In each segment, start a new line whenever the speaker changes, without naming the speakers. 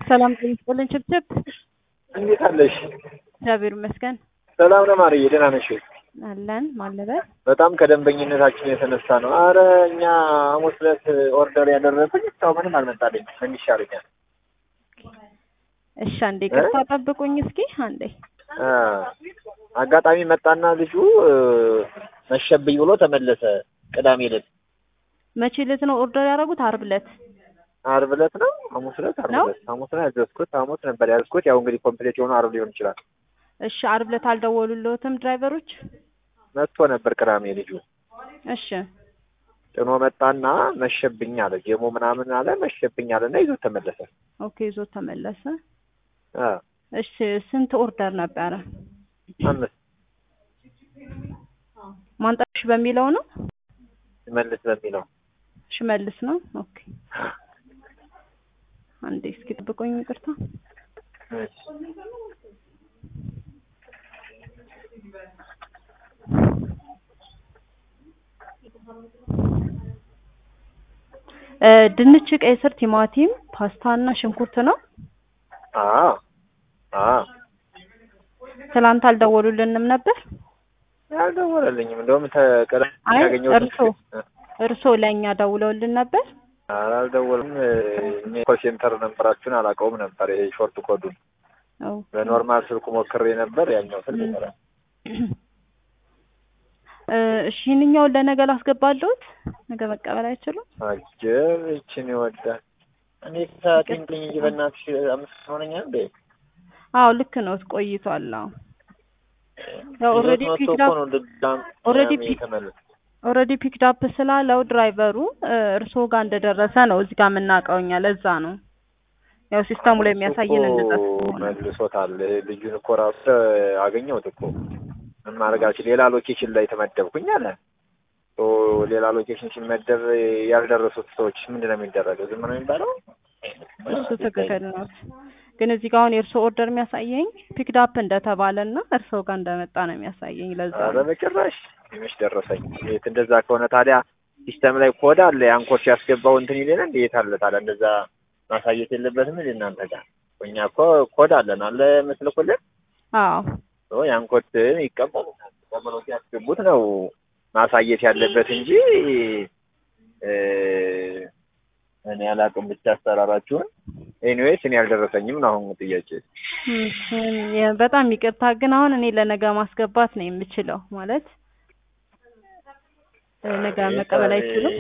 ሰላም ጤና ይስጥልን ችብችብ።
እንዴት አለሽ?
እግዚአብሔር ይመስገን
ሰላም ነው ማርዬ፣ ደህና ነሽ?
አለን ማለበት
በጣም ከደንበኝነታችን የተነሳ ነው። አረ እኛ ሐሙስ ዕለት ኦርደር ያደረግኩኝ እስካሁን ምንም አልመጣልኝ። ምን ይሻለኛል?
እሺ አንዴ ቅርታ ጠብቁኝ እስኪ አንዴ።
አ አጋጣሚ መጣና ልጁ እ፣ መሸብኝ ብሎ ተመለሰ። ቅዳሜ ዕለት
መቼ ዕለት ነው ኦርደር ያደረጉት? አርብ ዕለት
ዓርብ ዕለት ነው ሐሙስ ዕለት ዓርብ
ነው?
ዕለት ሐሙስ ነው ያዘዝኩት። ሐሙስ ነበር ያዘዝኩት። ያው እንግዲህ ኮምፕሌት የሆነ ዓርብ ሊሆን ይችላል።
እሺ አርብ ዕለት አልደወሉልዎትም ድራይቨሮች?
መጥቶ ነበር ቅዳሜ ልጁ
እሺ
ጭኖ መጣና መሸብኝ አለ። ጀሞ ምናምን አለ መሸብኝ አለና ይዞት ተመለሰ።
ኦኬ ይዞት ተመለሰ።
አ
እሺ ስንት ኦርደር ነበረ?
አምስት
ማንጠሽ በሚለው ነው
መልስ በሚለው
ሽመልስ ነው። ኦኬ አንዴ እስኪ ጠብቁኝ ይቅርታ።
እሺ።
እ፣ ድንች፣ ቀይ ስር፣ ቲማቲም፣ ፓስታ እና ሽንኩርት ነው።
አ አ
ትላንት አልደወሉልንም ነበር።
አልደወለልኝም። እንደውም ተቀረ
አይ
ያገኘሁት
እርሶ እርሶ ለእኛ ደውለውልን ነበር።
አልደወልም። እኔ ኮል ሴንተር ነበራችሁን አላውቀውም ነበር። ይሄ ሾርት ኮዱን
ኦ፣
በኖርማል ስልኩ ሞክሬ ነበር። ያኛው ስልክ
ም።
ይሰራል።
እ፣ እሺ ይህንኛውን ለነገ ላስገባለሁት። ነገ መቀበል አይችሉም?
አጀብ ይችን ይወዳል። እኔ ከሳትንግኝ እንጂ በእናትሽ አምስት ሆነኛ እንዴ
አዎ ልክ ነው። ቆይቷል። አዎ ያው ኦልሬዲ
ይዞት መጥቶ
ፒክድ
እኮ
አፕ
ነው ልዳም
ኦልሬዲ
ምናምን
ፒክ
የተመለሰ።
ኦልሬዲ ፒክድ አፕ ስላለው ድራይቨሩ እ፣ እርስዎ ጋር እንደደረሰ ነው እዚህ ጋር የምናውቀው እኛ። ለዛ ነው ያው ሲስተሙ ላይ የሚያሳየን እንደዛ
እሱ
ስለሆነ
መልሶታል። ልጁን እኮ ራሱ አገኘሁት እኮ ምን ማድረጋችን ሌላ ሎኬሽን ላይ ተመደብኩኝ አለ። ኦ ሌላ ሎኬሽን ሲመደብ ያልደረሱት ሰዎች ምንድን ነው የሚደረገው? ዝም ነው የሚባለው?
እሱ ትክክል ነው። ግን እዚህ ጋር አሁን የእርስዎ ኦርደር የሚያሳየኝ ፒክድ አፕ እንደተባለ እና እርስዎ ጋር እንደመጣ ነው የሚያሳየኝ። ለዛ
ኧረ
ነው
በጭራሽ ትንሽ ደረሰኝ። የት እንደዛ ከሆነ ታዲያ ሲስተም ላይ ኮድ አለ። ያን ኮድ ሲያስገባው እንትን ይሌለ እንዴ የት አለ ታዲያ? እንደዛ ማሳየት የለበትም እንዴ እናንተ ጋር? እኛ እኮ ኮድ አለን አለ መስልኩልን
አዎ
ኦ ያን ኮድ ይቀበሉታል። ተቀበለው ሲያስገቡት ነው ማሳየት ያለበት እንጂ እ፣ እኔ አላውቅም ብቻ አሰራራችሁን። ኤኒዌይስ እኔ አልደረሰኝም ነው አሁን ጥያቄ።
እም፣ የ- በጣም ይቅርታ ግን አሁን እኔ ለነገ ማስገባት ነው የምችለው ማለት እ፣ ነገ መቀበል አይችሉም።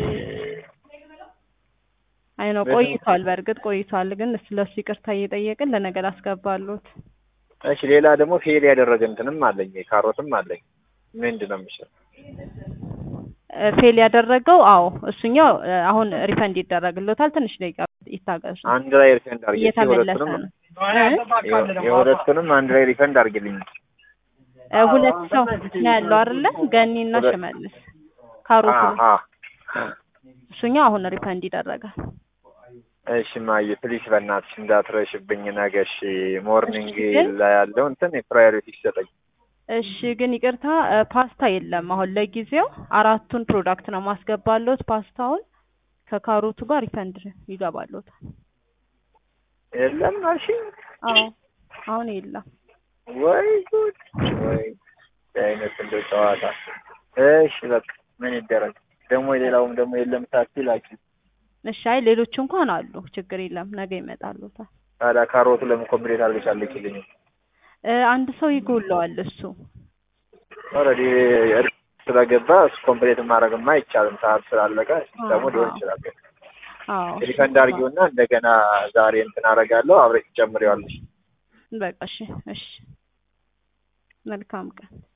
አይ ነው
በምን-
ቆይቷል፣ በእርግጥ ቆይቷል። ግን ስለሱ ይቅርታ እየጠየቅን ለነገ ላስገባሉት።
እሺ ሌላ ደግሞ ፌል ያደረገ እንትንም አለኝ ካሮትም አለኝ። ምንድን ነው የሚሻለው?
እ፣ ፌል ያደረገው አዎ፣ እሱኛው እ፣ አሁን ሪፈንድ ይደረግሎታል። ትንሽ ደቂቃ ይታገሱ።
አንድ ላይ ሪፈንድ አድርጊ።
እየተመለሰ
የሁለቱንም
ነው። እ?
የሁለቱንም አንድ ላይ ሪፈንድ አድርጊልኝ።
እ፣ ሁለት ሰው ነው ያለው አይደለ? ገኒና
ሁለት-
ሽመልስ ካሮቱ
አ አ
እሱኛው አሁን ሪፈንድ ይደረጋል።
እሺ ማየ ፕሊስ በእናትሽ እንዳትረሽብኝ ነገ። እሺ ሞርኒንግ
ግን-
ላይ ያለው እንትን ፕራዮሪቲ ይሰጠኝ።
እሺ ግን ይቅርታ እ፣ ፓስታ የለም አሁን ለጊዜው። አራቱን ፕሮዳክት ነው ማስገባሎት። ፓስታውን ከካሮቱ ጋር ሪፈንድ ይገባሎታል።
የለም አልሽኝ?
አዎ አሁን የለም።
ወይ ጉድ ወይ አይነት እንደ ጨዋታ። እሺ በቃ ምን ይደረግ ደግሞ የሌላውም ደግሞ የለም ሳትይ ላኪ።
እሺ አይ ሌሎች እንኳን አሉ፣ ችግር የለም ነገ ይመጣሉታል።
ታዲያ ካሮቱ ለምን ኮምፕሌት አድርገሽ አልልኪልኝ?
እ፣ አንድ ሰው ይጎለዋል እሱ።
ኦልሬዲ እርስ ስለገባ እሱ ኮምፕሌት ማድረግማ አይቻልም። ሰዓት ስላለቀ ሲስተሙ ሊሆን ይችላል።
አዎ
ሪፈንድ አድርጊውና እንደገና ዛሬ እንትን አደርጋለሁ አብረሽ ትጨምሪዋለሽ።
በቃ እሺ እሺ። መልካም ቀን